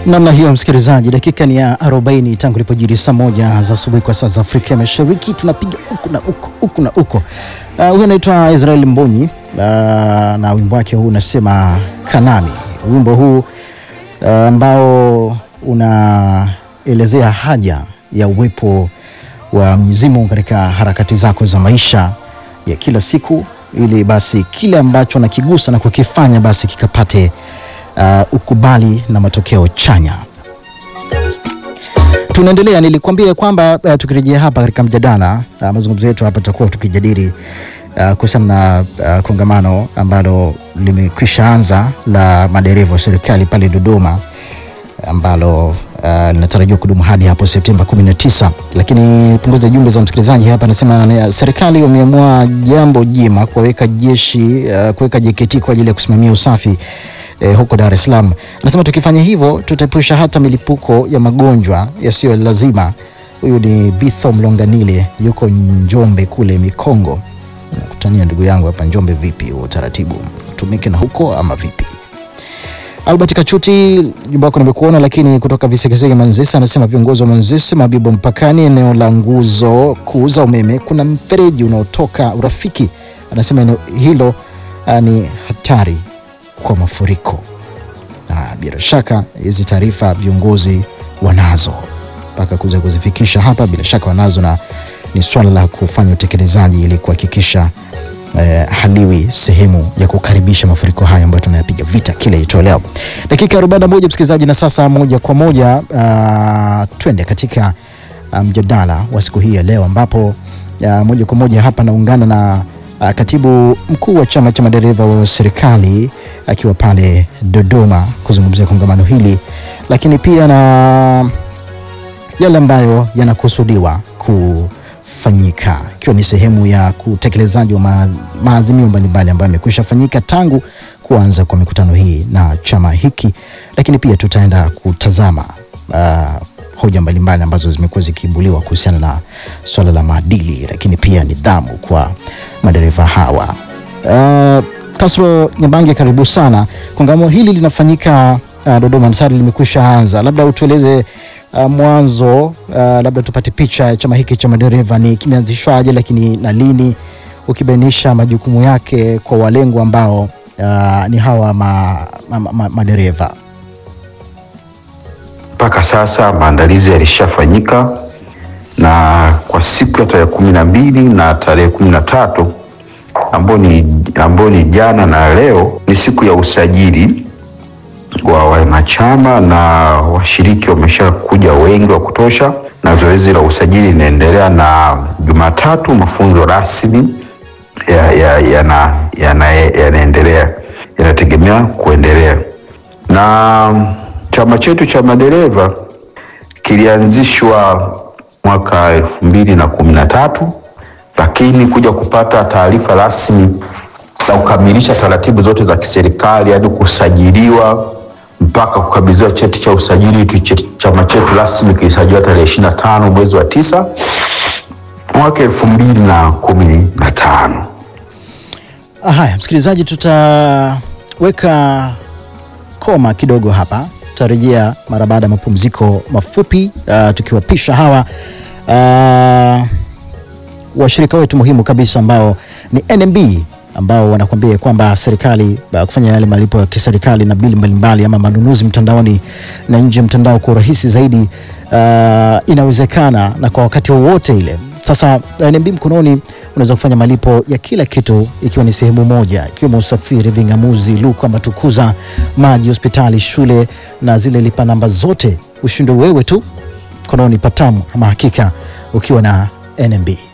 Namna hiyo msikilizaji, dakika ni ya 40 tangu ilipojiri saa moja za asubuhi kwa saa za Afrika Mashariki. Tunapiga huku na huku huku na huko. Uh, huyu anaitwa Israel Mbonyi uh, na wimbo wake huu unasema Kanami. Wimbo huu uh, ambao unaelezea haja ya uwepo wa Mwenyezi Mungu katika harakati zako za maisha ya kila siku, ili basi kile ambacho nakigusa na kukifanya basi kikapate uh, ukubali na matokeo chanya. Tunaendelea, nilikwambia kwamba uh, tukirejea hapa katika mjadala uh, mazungumzo yetu hapa tutakuwa tukijadili uh, kuhusiana na uh, kongamano ambalo limekwisha anza la madereva wa serikali pale Dodoma ambalo uh, linatarajiwa kudumu hadi hapo Septemba 19. Lakini punguza jumbe za msikilizaji hapa, anasema serikali wameamua jambo jema kuweka jeshi uh, kuweka JKT kwa ajili ya kusimamia usafi eh, huko Dar es Salaam. Anasema tukifanya hivyo tutaepusha hata milipuko ya magonjwa yasiyo lazima. Huyu ni Bitho Mlonganile, yuko Njombe kule Mikongo. Nakutania ndugu yangu hapa Njombe. Vipi huo utaratibu tumike na huko ama vipi? Albert Kachuti, jumba wako nimekuona, lakini kutoka Visekeseke Manzese anasema viongozi wa Manzese Mabibo mpakani, eneo la nguzo kuu za umeme kuna mfereji unaotoka Urafiki. Anasema eneo hilo ah, ni hatari kwa mafuriko, na bila shaka hizi taarifa viongozi wanazo mpaka kuweza kuzifikisha hapa, bila shaka wanazo, na ni swala la kufanya utekelezaji ili kuhakikisha eh, haliwi sehemu ya kukaribisha mafuriko haya ambayo tunayapiga vita kila itoo leo. Dakika 41 msikilizaji, na sasa moja kwa moja uh, twende katika uh, mjadala wa siku hii ya leo ambapo uh, moja kwa moja hapa naungana na uh, katibu mkuu wa chama cha madereva wa serikali akiwa pale Dodoma kuzungumzia kongamano hili, lakini pia na yale ambayo yanakusudiwa kufanyika ikiwa ni sehemu ya utekelezaji wa ma, maazimio mbalimbali ambayo yamekwisha fanyika tangu kuanza kwa mikutano hii na chama hiki, lakini pia tutaenda kutazama uh, hoja mbalimbali ambazo zimekuwa zikiibuliwa kuhusiana na swala la maadili, lakini pia nidhamu kwa madereva hawa. Uh, Kasro Nyabange, karibu sana. Kongamano hili linafanyika uh, Dodoma Nsari limekwisha anza, labda utueleze uh, mwanzo uh, labda tupate picha ya chama hiki cha madereva ni kimeanzishwaje, lakini na lini, ukibainisha majukumu yake kwa walengwa ambao uh, ni hawa ma, ma, ma, madereva. Mpaka sasa maandalizi yalishafanyika na kwa siku ya tarehe kumi na mbili na tarehe kumi na tatu ambao ni, ambao ni jana na leo ni siku ya usajili wa wanachama na washiriki wameshakuja wengi wa kutosha, na zoezi la usajili linaendelea, na Jumatatu mafunzo rasmi yanaendelea ya, ya ya yanategemea kuendelea. Na chama chetu cha madereva kilianzishwa mwaka elfu mbili na kumi na tatu lakini kuja kupata taarifa rasmi za kukamilisha taratibu zote za kiserikali hadi kusajiliwa mpaka kukabidhiwa cheti cha usajili. Chama chetu rasmi kilisajiliwa tarehe ishirini na tano mwezi wa tisa mwaka elfu mbili na kumi na tano. Haya, msikilizaji, tutaweka koma kidogo hapa, tutarejea mara baada ya mapumziko mafupi uh, tukiwapisha hawa uh, washirika wetu muhimu kabisa ambao ni NMB ambao wanakuambia kwamba serikali kufanya yale malipo ya kiserikali na bili mbalimbali ama manunuzi mtandaoni na nje mtandao kwa urahisi zaidi uh, inawezekana na kwa wakati wowote ile. Sasa NMB mkononi unaweza kufanya malipo ya kila kitu ikiwa ni sehemu moja, ikiwemo usafiri, ving'amuzi, luka, matukuza, maji, hospitali, shule na zile lipa namba zote, ushinde wewe tu mkononi patamu ama hakika ukiwa na NMB.